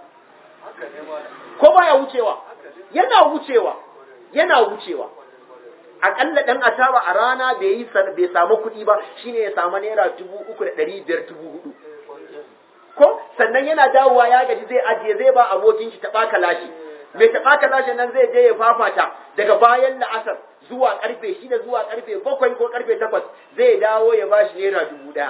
ko baya wucewa yana wucewa yana wucewa akalla dan ataba a rana bai yi bai samu kuɗi ba shine ya samu naira dubu uku da ɗari biyar dubu hudu ko sannan yana dawowa ya gaji zai ajiye zai ba abokin shi taɓa kalashi mai taɓa kalashi nan zai je ya fafata daga bayan la'asar zuwa karfe shida zuwa karfe bakwai ko karfe takwas zai dawo ya ba shi naira dubu ɗaya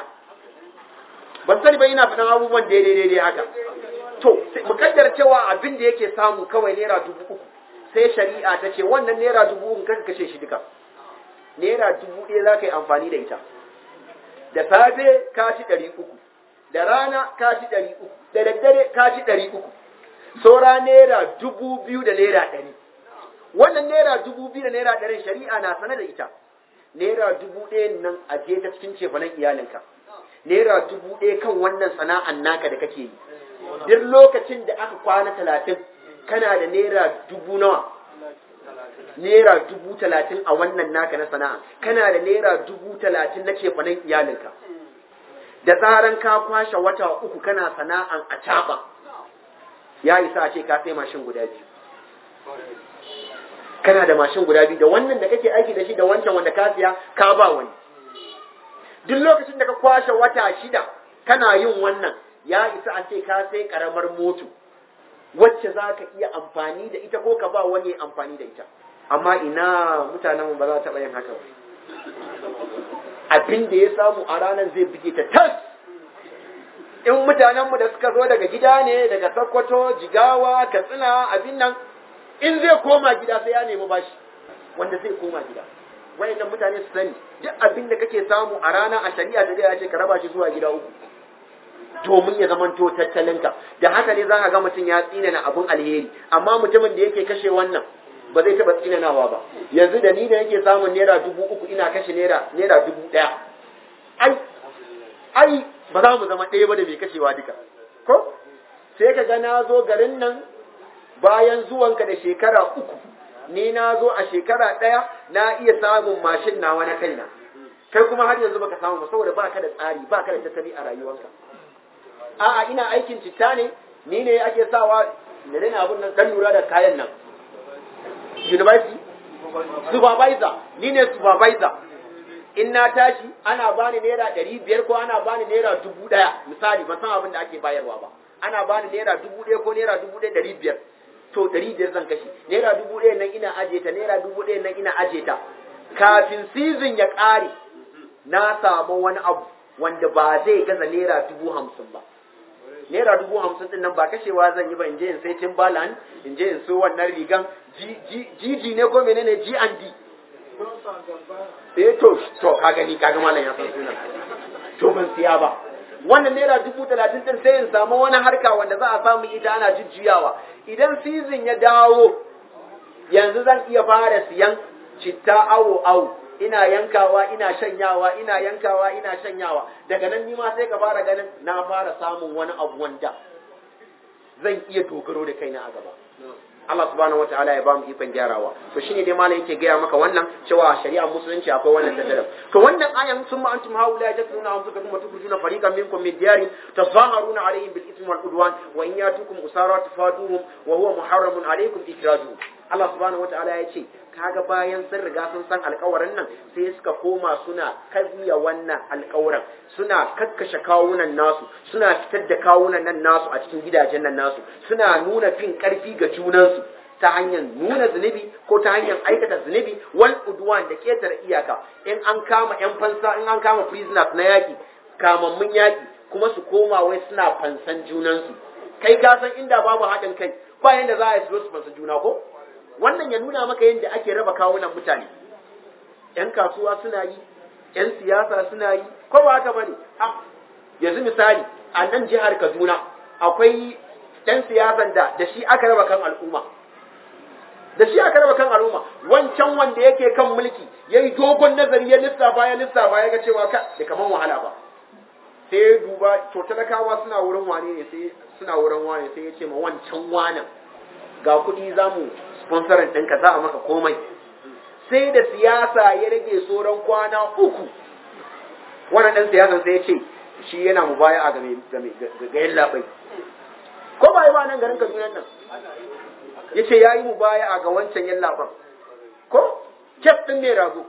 ban sani ba ina faɗin abubuwan daidai daidai haka to mukaddar cewa abin da yake samu kawai naira dubu uku sai shari'a ta ce wannan naira dubu uku kan kashe shi duka naira dubu ɗaya za ka yi amfani da ita da safe ka ci ɗari uku da rana ka ci ɗari uku da daddare ka ci ɗari uku saura naira dubu biyu da naira ɗari wannan naira dubu biyu da naira ɗari shari'a na sane da ita naira dubu ɗaya nan a je ta cikin cefanen iyalinka naira dubu ɗaya kan wannan sana'an naka da kake yi duk lokacin da aka kwana talatin kana da naira dubu nawa naira dubu talatin a wannan naka na sana'a kana da naira dubu talatin na cefanen iyalinka da zaran ka kwashe wata uku kana sana'an a caɓa ya isa a ce ka sai mashin guda biyu kana da mashin guda biyu da wannan da kake aiki da shi da wancan wanda ka siya ka ba wani duk lokacin da ka kwashe wata shida kana yin wannan ya isa a ce ka sai karamar moto wacce za ka iya amfani da ita ko ka ba wani amfani da ita amma ina mutanenmu ba za ta yin haka ba abin da ya samu a ranar zai buge ta tas in mutanenmu da suka zo daga gida ne daga sokoto jigawa katsina abin nan in zai koma gida sai ya nemi bashi wanda zai koma gida wayannan mutane su sani duk abin da kake samu a rana a shari'a da ya ce ka raba shi zuwa gida uku domin ya zamanto tattalinka da haka ne za ka ga mutum ya tsinana abun alheri amma mutumin da yake kashe wannan ba zai taɓa tsinanawa ba yanzu da ni da yake samun naira dubu uku ina kashe naira naira dubu ɗaya ai ai ba za mu zama ɗaya ba da mai kashewa duka ko sai ka ga na zo garin nan bayan zuwanka da shekara uku ni na zo a shekara ɗaya na iya samun mashin nawa na kaina kai kuma har yanzu baka samu ba saboda baka da tsari baka da tattali a rayuwarka a'a ina aikin citta ne ni ne ake sawa da dana abun nan dan lura da kayan nan university supervisor ni ne supervisor in na tashi ana bani naira ɗari biyar ko ana bani naira dubu ɗaya misali ban san abin da ake bayarwa ba ana bani naira dubu ɗaya ko naira dubu ɗaya ɗari biyar to ɗari biyar zan kashe naira dubu ɗaya nan ina aje ta naira dubu ɗaya nan ina aje ta kafin season ya ƙare na samu wani abu wanda ba zai gaza naira dubu hamsin ba naira dubu hamsin din nan ba kashewa zan yi ba in je in sai timbaland in je in so wannan rigan gg ne ko menene g and d eh to to ka gani ka ga malam ya san sunan to ban siya ba wannan naira dubu talatin din sai in samu wani harka wanda za a samu ita ana jujjuyawa idan season ya dawo yanzu zan iya fara siyan citta awo awo ina yankawa ina shanyawa ina yankawa ina shanyawa daga nan nima sai ka fara ganin na fara samun wani abu wanda zan iya dogaro da kaina a gaba Allah subhanahu wataala ya bamu ikon gyarawa to shine dai malam yake gaya maka wannan cewa shari'a musulunci akwai wannan daddalam to wannan ayan sun ma antum haula tatluna anfusakum wa tukhrijuna fariqan minkum min diyari tazaharuna alaihim bil ithmi wal udwan wa in yatukum usara tafaduhum wa huwa muharramun alaikum ikrajuhum Allah subhanahu wataala ya ce kaga bayan sun riga sun san alkawarin nan sai suka koma suna karya wannan alkawarin suna kakkashe kawunan nasu suna fitar da kawunan nan nasu a cikin gidajen nan nasu suna nuna fin karfi ga junansu ta hanyar nuna zunubi ko ta hanyar aikata zunubi wal udwan da ketare iyaka in an kama yan fansa in an kama prisoners na yaki kamammun yaki kuma su koma wai suna fansan junansu kai ka san inda babu haɗin kai ba yanda za a yi su fansa juna ko wannan ya nuna maka yadda ake raba kawunan mutane yan kasuwa suna yi yan siyasa suna yi ko ba haka bane yanzu misali a nan jihar Kaduna akwai ɗan siyasan da da shi aka raba kan al'umma da shi aka raba kan al'umma wancan wanda yake kan mulki ya yi dogon nazari ya lissafa ya lissafa ya ga cewa ka da kaman wahala ba sai ya duba to talakawa suna wurin wane ne sai suna wurin wane sai ya ce ma wancan wanan ga kuɗi za mu sponsorin ɗinka za a maka komai sai da siyasa ya rage sauran kwana uku wannan ɗan siyasan sai ya ce shi yana mu baya a game ga yin labai ko ba yi ba nan garin kaduna nan ya ce ya yi mu baya a ga wancan yin laban ko kef ɗin mai rago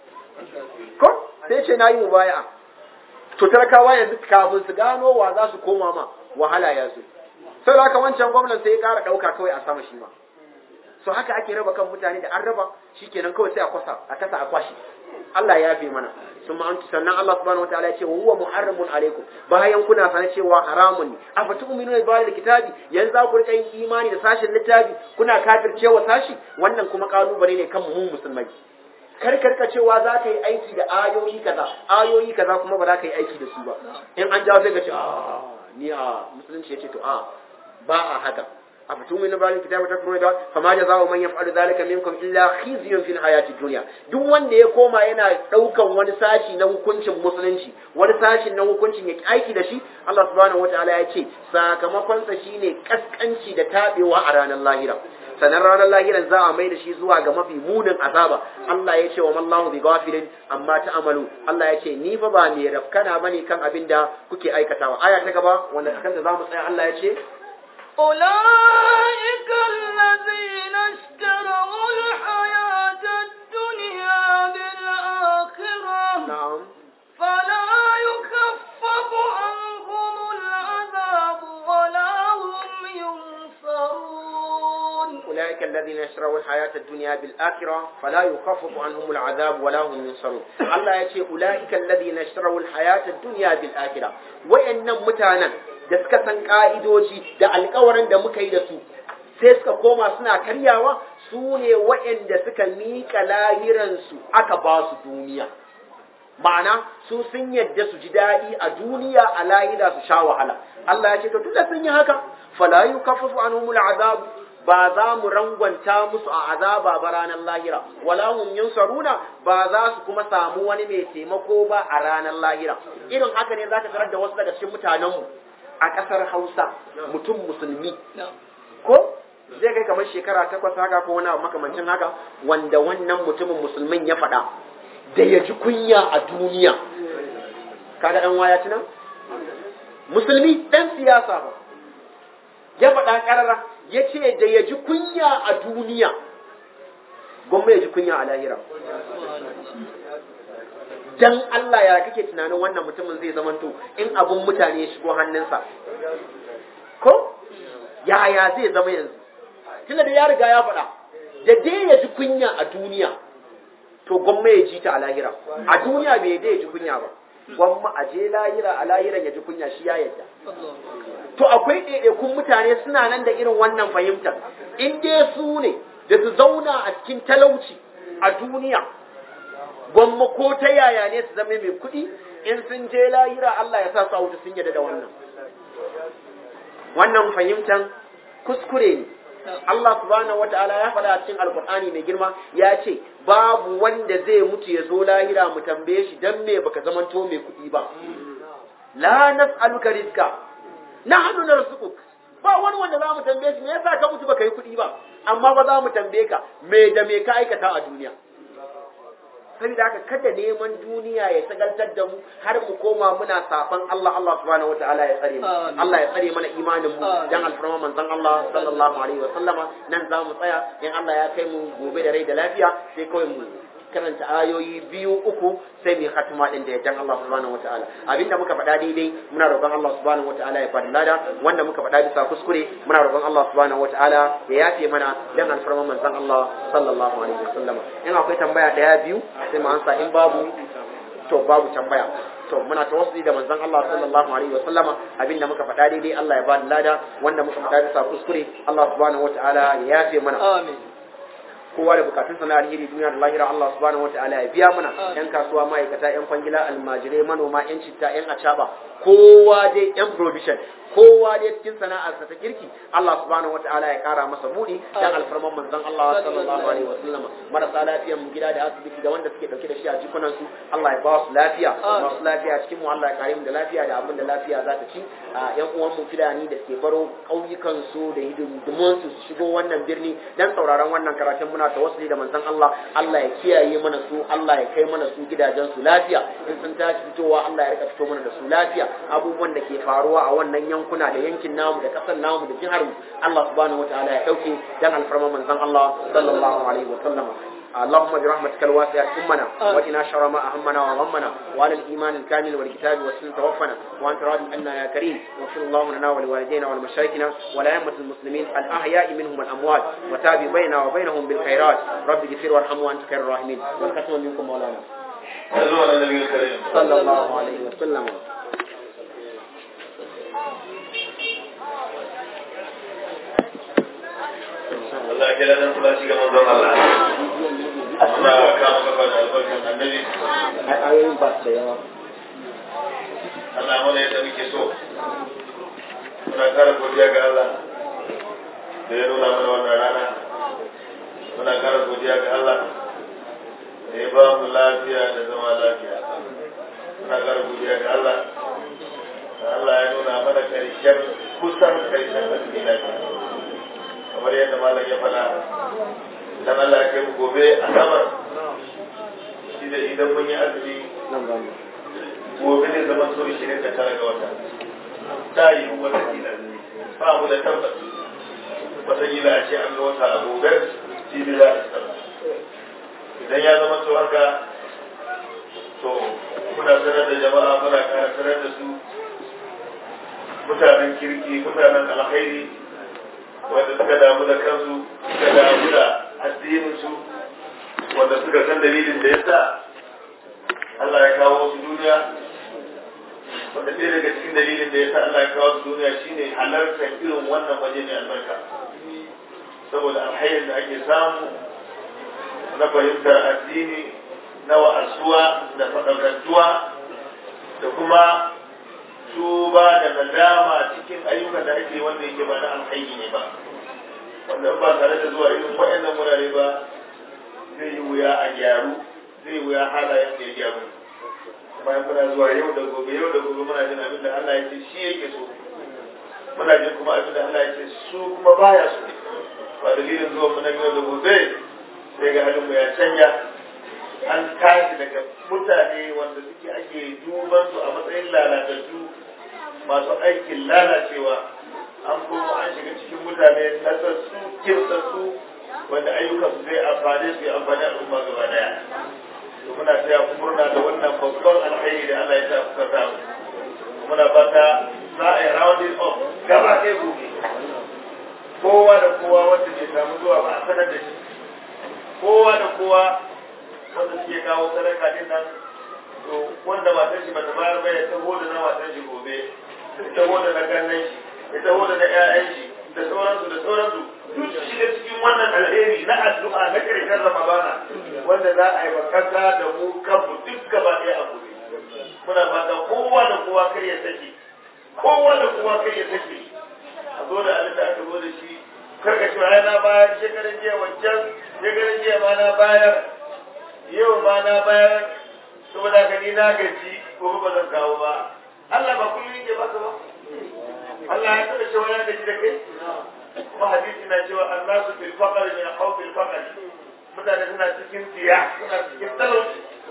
ko sai ya ce na yi mu baya a to talakawa yanzu kafin su gano wa za su koma ma wahala ya zo sai da haka wancan gwamnan sai ya ƙara ɗauka kawai a sama shi ma so haka ake raba kan mutane da an raba shikenan kawai sai a kwasa a kasa a kwashi Allah ya yafe mana sun ma'antu sannan Allah subhanahu wataala ya ce wa huwa muharramun alaikum bayan kuna sanar cewa haramun ne afa tu'minu bi ba'd kitabi yanzu za ku rika yin imani da sashin littafi kuna kafircewa sashi wannan kuma kalubale ne kan mu musulmai kar karka cewa za ka yi aiki da ayoyi kaza ayoyi kaza kuma ba za ka yi aiki da su ba in an jawo sai ka ce a ni a musulunci ya ce to a ba a haka أفتؤمنون بعد الكتاب وتكفرون بعد فما جزاء من يفعل ذلك منكم إلا خزي في الحياة الدنيا duk wanda ya koma yana daukan wani sashi na hukuncin musulunci wani sashi na hukuncin ya aiki da shi Allah subhanahu wataala ya ce sakamakon sa shine kaskanci da tabewa a ranar lahira sanan ranar lahiran za a mai da shi zuwa ga mafi munin azaba Allah ya ce wa mallahu bi ghafilin amma ta'amalu Allah ya ce ni fa ba mai rafkana bane kan abin da kuke aikatawa aya ta gaba wanda kanta zamu tsaya Allah ya ce أولئك الذين اشتروا الحياة الدنيا بالآخرة na'am فلا يخفف عنهم العذاب ولا هم ينصرون أولئك الذين يشروا الحياة الدنيا بالآخرة فلا يخفف عنهم العذاب ولا هم ينصرون الله يقول أولئك الذين يشروا الحياة الدنيا بالآخرة وإن متانا da suka san ka'idoji da alkawarin da muka yi da su sai suka koma suna karyawa su ne waɗanda suka miƙa lahiransu aka ba su duniya ma'ana su sun yadda su ji daɗi a duniya a lahira su sha wahala Allah ya ce to tunda sun yi haka fala yukaffafu anhumul azab ba za mu rangwanta musu a azaba ba ranar lahira wala hum yunsaruna ba za su kuma samu wani mai taimako ba a ranar lahira irin haka ne zaka tarar da wasu daga cikin mutanenmu a ƙasar Hausa mutum musulmi ko zai kai kamar shekara takwas haka ko wani abu makamancin haka wanda wannan mutumin musulmin ya faɗa da ya ji kunya a duniya kaga ɗan waya tuna musulmi ɗan siyasa ba ya faɗa ƙarara ya ce da ya ji kunya a duniya gwamma ya ji kunya a lahira dan Allah ya kake tunanin wannan mutumin zai zamanto in abun mutane ya shigo hannunsa ko yaya zai zama yanzu tunda da ya riga ya faɗa da dai ya ji kunya a duniya to gwamma ya ji ta a lahira a duniya bai dai ya ji kunya ba gwamma a je lahira a lahiran ya ji kunya shi ya yadda to akwai ɗaiɗaikun mutane suna nan da irin wannan fahimtar in dai su ne da su zauna a cikin talauci a duniya gwamma ko ta yaya ne su zama mai kuɗi in sun je lahira Allah ya sa su a wuta sun yadda da wannan wannan fahimtar kuskure ne Allah subhanahu wata'ala ya faɗa a cikin alkur'ani mai girma ya ce babu wanda zai mutu ya zo lahira mu tambaye shi dan me baka zamanto mai kuɗi ba la nas'aluka rizqa nahnu narzuquk ba wani wanda za mu tambaye shi me yasa ka mutu baka yi kuɗi ba amma ba za mu tambaye ka me da me ka aikata a duniya saboda haka kada neman duniya ya sagaltar da mu har mu koma muna safan Allah Allah subhanahu wataala ya tsare mu Allah ya tsare mana imanin mu dan alfarma manzon Allah sallallahu alaihi wa sallama nan za mu tsaya in Allah ya kai mu gobe da rai da lafiya sai kawai mu karanta ayoyi biyu uku sai mu khatuma din da yaddan Allah subhanahu wataala abinda muka faɗa daidai muna roƙon Allah subhanahu wataala ya faɗi lada wanda muka faɗa bisa kuskure muna roƙon Allah subhanahu wataala ya yafe mana dan alfarman manzon Allah sallallahu alaihi wasallam in akwai tambaya daya biyu sai mu ansa in babu to babu tambaya to muna tawassuli da manzon Allah sallallahu alaihi wasallam abinda muka faɗa daidai Allah ya bada lada wanda muka faɗa bisa kuskure Allah subhanahu wataala ya yafe mana amin kowa da bukatun sana alheri duniya da lahira Allah subhanahu wataala ya biya mana yan kasuwa ma'aikata yan kwangila almajirai manoma yan citta yan acaba kowa dai yan provision kowa dai cikin sana'arsa ta kirki Allah subhanahu wataala ya kara masa budi dan alfarman manzon Allah sallallahu alaihi wasallam marasa lafiyan mu gida da asibiti da wanda suke dauke da shi a jikunan su Allah ya ba su lafiya masu lafiya cikin mu Allah ya kare mu da lafiya da abin da lafiya za ta ci yan uwan mu filani da suke baro kauyukan su da hidindimun su shigo wannan birni dan sauraron wannan karatun muna tawassuli da manzon Allah Allah ya kiyaye mana su Allah ya kai mana su gidajen su lafiya in sun tashi fitowa Allah ya rika fito mana da su lafiya abubuwan da ke faruwa a wannan yankuna da yankin namu da kasar namu da jihar mu Allah subhanahu wataala ya dauke dan alfarma manzon Allah sallallahu alaihi wa sallam اللهم برحمتك الواسعة أمنا وقنا شر ما أهمنا وغمنا وعلى الإيمان الكامل والكتاب والسنة توفنا وأنت راض عنا يا كريم واغفر اللهم لنا ولوالدينا ولمشايخنا ولأئمة المسلمين الأحياء منهم والأموات وتابع بيننا وبينهم بالخيرات رب اغفر وارحم وأنت خير الراحمين والختم منكم مولانا صلى الله عليه وسلم Allah ya kira dan kula shi ga manzon Allah. Muna kama gaba da albarkan annabi. ayoyin ba da yawa Allah mana yadda muke so. Muna kara godiya ga Allah da ya nuna mana wannan rana. Muna kara godiya ga Allah da ya ba mu lafiya da zama lafiya. Muna kara godiya ga Allah da Allah ya nuna mana karshen kusan karshen azumi lafiya. kamar yadda malam ya faɗa dan Allah ya kai mu gobe a sabar shi da idan mun yi azumi nan ba mu gobe zai zama so 29 ga wata ta yi wata kila ba mu da tabbas wata kila a ce an ga wata a gobe jibi za a tsara idan ya zama to haka to muna sanar da jama'a muna kara sanar da su mutanen kirki mutanen alkhairi wanda suka damu da kansu suka damu da addininsu wanda suka san dalilin da ya sa Allah ya kawo su duniya wanda ɗaya daga cikin dalilin da ya sa Allah ya kawo su duniya shine halartar irin wannan waje mai albarka saboda alhairin da ake samu na fahimtar addini na wa'asuwa da faɗakantuwa da kuma tuba da nadama cikin ayyukan da ake wanda yake ba na alhaini ne ba wanda ba tare da zuwa irin waɗannan wurare ba zai yi wuya a gyaru zai wuya halayen da ya gyaru bayan muna zuwa yau da gobe yau da gobe muna jin abin da Allah ya ce shi yake so muna jin kuma abin da Allah ya ce su kuma baya so ba dalilin zuwa mu nan yau da gobe sai ga halin mu ya canja an tashi daga mutane wanda suke ake duban su a matsayin lalatattu masu aikin lalacewa an kuma an shiga cikin mutane nasassu kirsassu wanda ayyukan su zai amfane su ya amfani al'umma gaba daya to muna taya ku murna da wannan babban alkhairi da Allah ya sa kuka samu muna fata za a yi rounding up gaba ɗaya gobe kowa da kowa wanda bai samu zuwa ba a sanar da shi kowa da kowa wanda suke kawo sadaka din nan to wanda matar shi bata bayar ba ya taho da na matar shi gobe ya taho da na kannan shi ya taho da na ƴaƴan shi da sauransu da sauransu duk su shiga cikin wannan alheri na addu'a na ƙarshen ramadana wanda za a yi wa kasa da mu kanmu duk gaba ɗaya a gobe muna fata kowa da kowa kar ya sake kowa da kowa kar ya sake a zo da abin da aka zo da shi kar ka cewa na bayar shekaran jiya wancan shekaran jiya ma na bayar yau ma na bayar saboda ka ni na gaji gobe ba zan kawo ba Allah ba kullum yake baka ba Allah ya taɓa cewa ya gaji da kai kuma hadisi na cewa annasu fil faqr min khawfil faqr mutane suna cikin tiya suna cikin talauci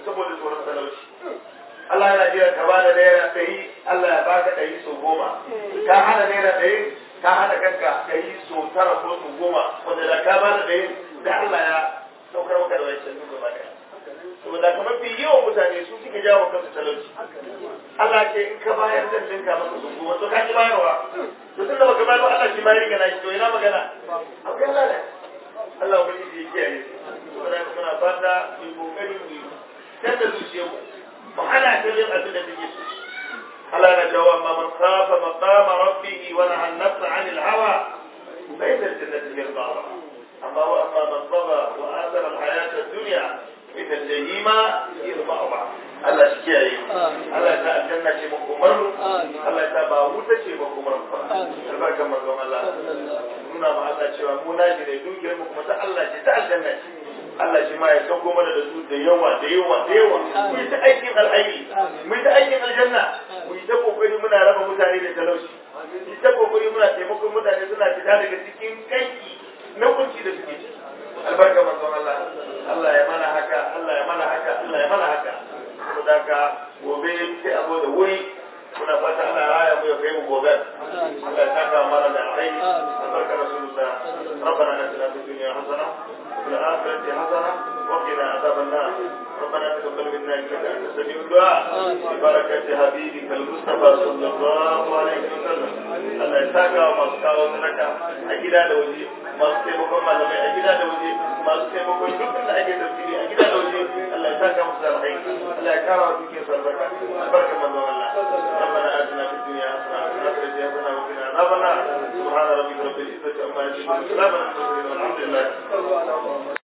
saboda tsoron talauci Allah yana jira ka ba da naira ɗari Allah ya baka ɗari sau goma ka hana naira ɗari ka hana kanka ɗari sau tara ko sau goma wanda da ka ba da ɗari da Allah ya saukar maka da wancan duk gaba ɗaya saboda kamar fi yawan mutane su suke jawo kansu talauci Allah ce in ka bayar zan dinka maka sun goma to ka ki bayarwa to tunda baka bayar ba Allah shi bayar ga nashi to ina magana akwai Allah ne Allah ubangiji ya kiyaye saboda haka muna fata mu yi kokari mu yi canza zuciyarmu mu hana ta yin abin da take so Allah na jawo amma man khafa maqama rabbih wa naha an-nafsa 'anil hawa fa inna al-jannata hiya al-ma'wa amma wa amma man tagha wa athara al-hayata ad-dunya ita jahima hiya al-ma'wa Allah shi kiyaye Allah ta aljanna ce makomar mu Allah ta ba wuta ce makomar mu albarkan manzon Allah nuna ma Allah cewa mu naji ne dukiyar mu kuma ta Allah ce ta aljanna ce Allah shi ma ya sauko mana da su da yawa da yawa da yawa mu yi ta aikin alhaji mu yi ta aikin aljanna mu yi ta kokari muna raba mutane da talauci mu yi ta kokari muna taimakon mutane suna fita daga cikin kanki na kunci da suke ciki albarka manzon Allah Allah ya mana haka Allah ya mana haka Allah ya mana haka saboda haka gobe sai a zo da wuri muna fata Allah ya raya mu ya kai mu gobe Allah ya saka mana da alheri albarka rasulullah ربنا اتنا في الدنيا حسنه وفي الاخره حسنه وقنا عذاب النار ربنا تقبل منا انك انت السميع الدعاء ببركه حبيبك المصطفى صلى الله عليه وسلم الله يساك وما سكاو سنك اجدا da waje masu taimakon malamai a gida da waje masu taimakon dukkan da ake tafsiri a gida da waje Allah ya saka musu da alheri Allah ya kara wa dukiyar sarbarka albarka manzon Allah ربنا آتنا في الدنيا حسنة وفي الآخرة حسنة وقنا عذاب النار سبحان ربك رب العزة عما يصفون وسلام على المرسلين والحمد لله